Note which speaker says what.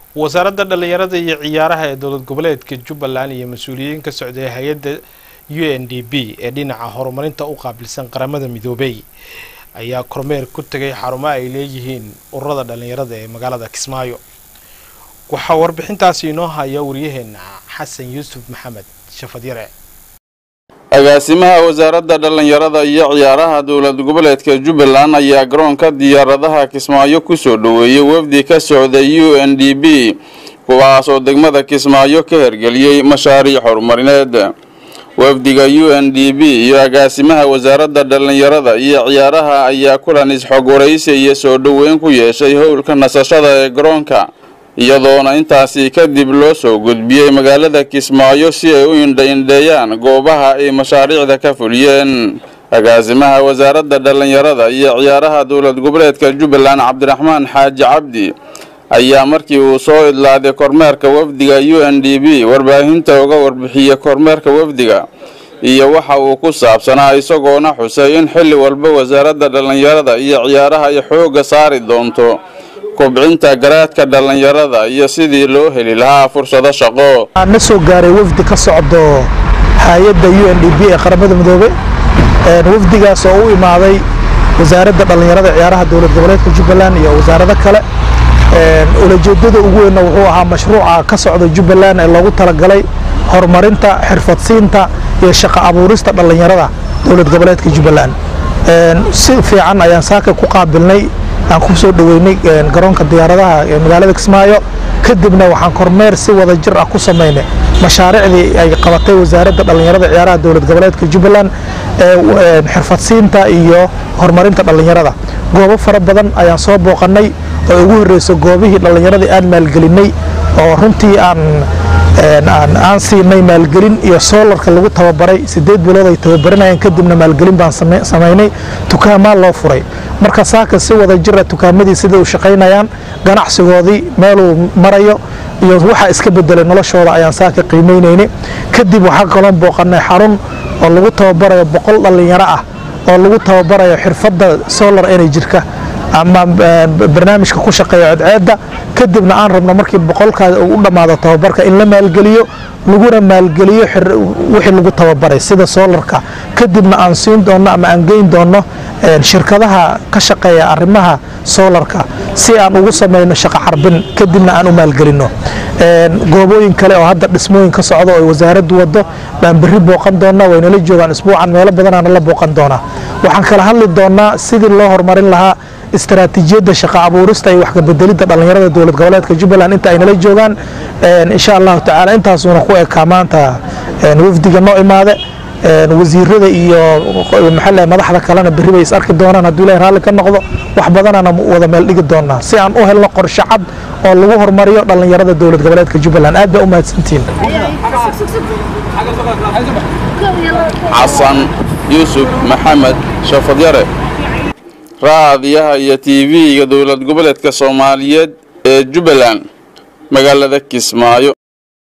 Speaker 1: wasaaradda dhallinyarada iyo ciyaaraha ee dowlad goboleedka jubbaland iyo mas-uuliyiin ka socday hay-adda u n d b ee dhinaca horumarinta u qaabilsan qaramada midoobey ayaa kormeer ku tegay xarumo ay leeyihiin ururada dhallinyarada ee magaalada kismaayo waxaa warbixintaasi inoo haya wariyaheena xasan yuusuf maxamed shafadyare
Speaker 2: agaasimaha wasaaradda dhallinyarada iyo ciyaaraha dowlad goboleedka jubbaland ayaa garoonka diyaaradaha kismaayo kusoo dhoweeyey wafdi ka socda u n d b kuwaas oo degmada kismaayo ka hergeliyey mashaariic horumarineed wafdiga u n d b iyo agaasimaha wasaaradda dhallinyarada iyo ciyaaraha ayaa kulan is-xog waraysi iyo soo dhoweyn ku yeeshay howlka nasashada ee garoonka iyadoona intaasi kadib loo soo gudbiyey magaalada kismaayo si ay u indha-indheeyaan goobaha ay mashaariicda ka fuliyeen agaasimaha wasaaradda dhallinyarada iyo ciyaaraha dowlad goboleedka jubbaland cabdiraxmaan xaaji cabdi ayaa markii uu soo idlaaday kormeerka wafdiga u n d b warbaahinta uga warbixiyey kormeerka wafdiga iyo waxa uu ku saabsanaa isagoona xusay in xilli walba wasaaradda dhallinyarada iyo ciyaaraha ay xoogga saari doonto kobcinta garaadka dhallinyarada iyo sidii loo heli lahaa fursado shaqo
Speaker 3: na soo gaaray wafdi ka socdo hay-adda u n d b ee qaramada midoobe wafdigaas oo u imaaday wasaaradda dhallinyarada ciyaaraha dowlad goboleedka jubbaland iyo wasaarado kale ulajeedada ugu weynna wuxuu ahaa mashruuca ka socda jubbaland ee loogu talagalay horumarinta xirfadsiinta iyo shaqo abuurista dhallinyarada dowlad goboleedka jubbaland si fiican ayaan saaka ku qaabilnay aan ku soo dhoweynay garoonka diyaaradaha ee magaalada kismaayo kadibna waxaan kormeer si wada jir ah ku samaynay mashaariicdii ay qabatay wasaaradda dhallinyarada ciyaaraha dowlad goboleedka jubbaland ee xirfadsiinta iyo horumarinta dhallinyarada goobo fara badan ayaan soo booqanay oo ugu horreysa goobihii dhallinyaradii aan maalgelinay oo runtii aan aan siinay maalgelin iyo soolarka lagu tababaray sideed bilood ay tababaranayeen kadibna maalgelin baan samaynay tukaamaa loo furay marka saaka si wada jira tukaamadii sida u shaqaynayaan ganacsigoodii meeluu marayo iyo waxa iska bedelay noloshooda ayaan saaka qiimeynayna kadib waxaa kaloon booqanay xarun oo lagu tababarayo boqol dhallinyaro ah oo lagu tababarayo xirfadda solar energy-ka ama barnaamijka ku shaqeeya codceedda kadibna aan rabno markii boqolkaas uu u dhammaado tababarka in la maalgeliyo laguna maalgeliyo wixii lagu tababaray sida soolarka kadibna aan siin doonno ama aan geyn doonno shirkadaha ka shaqeeya arrimaha soolarka si aan ugu samayno shaqo xarbin kadibna aan u maalgelinno goobooyin kale oo hadda dhismooyin ka socdo oo wasaaraddu waddo baan berri booqan doonnaa waynala joogaan isbuucan meelo badanaana la booqan doonaa waxaan kala hadli doonnaa sidii loo horumarin lahaa istaraatiijiyadda shaqo abuurista iyo wax kabedelidda dhallinyarada dowlad goboleedka jubbaland inta ay nala joogaan insha allahu tacaala intaasuuna ku ekaa maanta wafdiga noo imaade wasiirada iyo maxaa madaxda kalena berri bay is arki doonaan hadduu ilahay raalli ka noqdo wax badanana wada meel dhigi doonaa si aan u helno qorshe cad oo lagu horumariyo dhallinyarada dowlad goboleedka jubbaland aad baa u mahadsantihiin
Speaker 2: xasan yuusuf maxamed shafadyare raadiyaha iyo tv-ga dowlad goboleedka soomaaliyeed ee jubbaland magaalada kismaayo